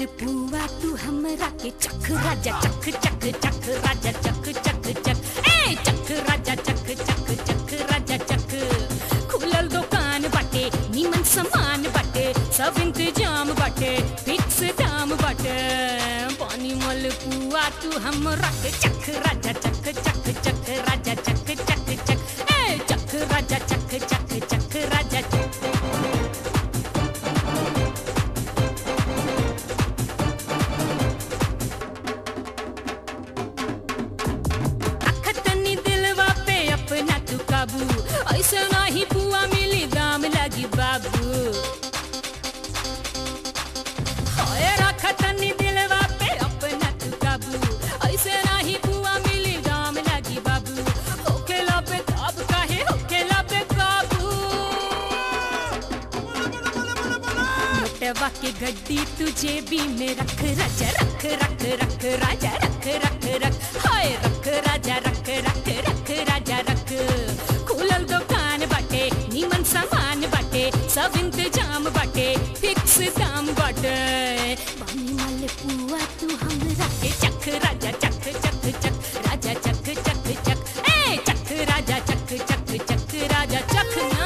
मलपुआ तू हमरा के चख राजा चख चख चख राजा चख चख चख ए चख राजा चख चख चख राजा चख खुलल दुकान बाटे नीमन सामान बाटे सब इंतजाम बाटे फिक्स दाम बाटे पानी मलपुआ तू हमरा के चख राजा चख चख चख राजा चख चख चख ए चख राजा चख चख चख राजा चख अखतनी दिलवा पे अपना तू काबू ऐसे नाही पुआ मिली दाम लगी बाबू होए रखतनी दिलवा पे अपना तू काबू ऐसे नाही पुआ मिली दाम लगी बाबू होखेला पे ताब काहे होखेला पे काबू मोटवा के गड्डी तुझे भी में रख राजा रख रख रख राजा रख रख रख हाय रख राजा रख रख रख राजा रख खुलल दुकान बाटे नीमन सामान बाटे सब इंतजाम बाटे फिक्स दाम बाटे पानी वाले पुआ तू हमरा के चख राजा चख चख चख राजा चख चख चख ए चख राजा चख चख चख राजा चख ना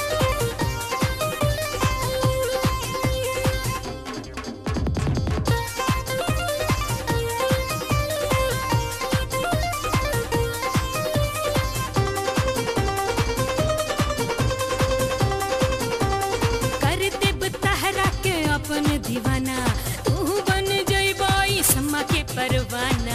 कर देब तहरा के अपन दीवाना तू बन जइबई समा के परवाना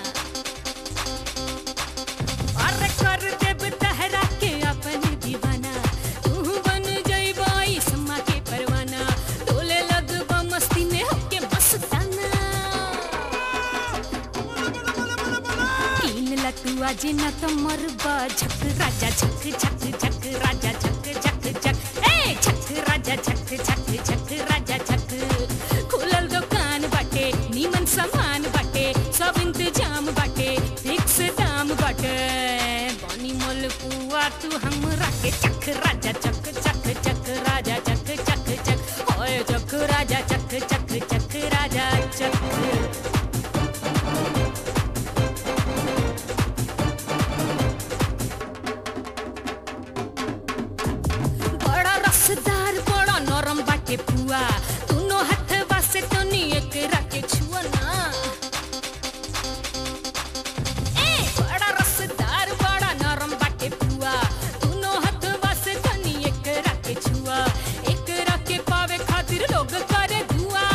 अरे कर देब तहरा के अपन दीवाना तू बन जइबई समा के परवाना डोले लगबा मस्ती में होके मस्ताना कीन ला तू आज न तो मरबा झक राजा झक झक झक राजा झक झक झक ए झक राजा झक झक झक राजा झक खुलल दुकान बाटे नीमन सामान बाटे सब इंतजाम बाटे फिक्स दाम बाटे बानी मोल पुआ तू हमरा के चख राजा चक चक चक राजा चक चक चक ओए चक राजा चक चक चक राजा चक बड़ा रसदार बड़ा नरम बाटे पुआ दोनों हथवा से तनी एकरा के छुआ ना ए बड़ा रसदार बड़ा नरम बाटे पुआ दोनों हथवा से तनी एकरा के छुआ एकरा के पावे खातिर लोग करे दुआ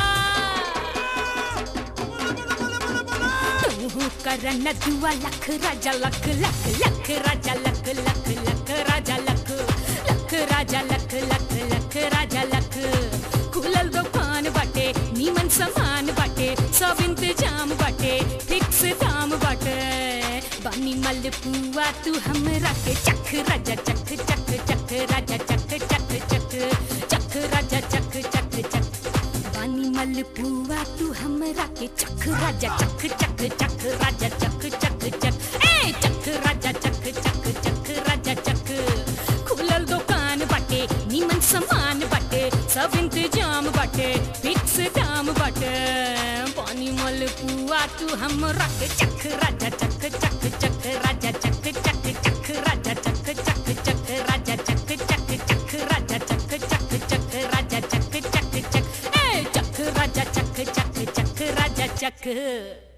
तू करन दुआ लख राजा लख लख लख राजा लख लख लख राजा लख लख राजा लख लख लख राजा लख खुलल दुकान बाटे नीमन सामान बाटे सब इंतजाम बाटे फिक्स दाम बाटे बानी मल पुआ तू हमरा के चख राजा चख चख चख राजा चख चख चख चख राजा चख चख चख बानी मल पुआ तू हमरा के चख राजा चख चख चख राजा चख चख चख ए चख राजा चख चख चख राजा चख खुलल दुकान बाटे नीमन सामान बाटे सब इंतजाम बाटे फिक्स दाम बाटे पानी मल पुआ तू हमरा के चख राजा चख चख चख राजा चख चख चख राजा चख चख चख राजा चख चख चख राजा चख चख चख राजा चख चख चख ए चख राजा चख चख चख राजा चख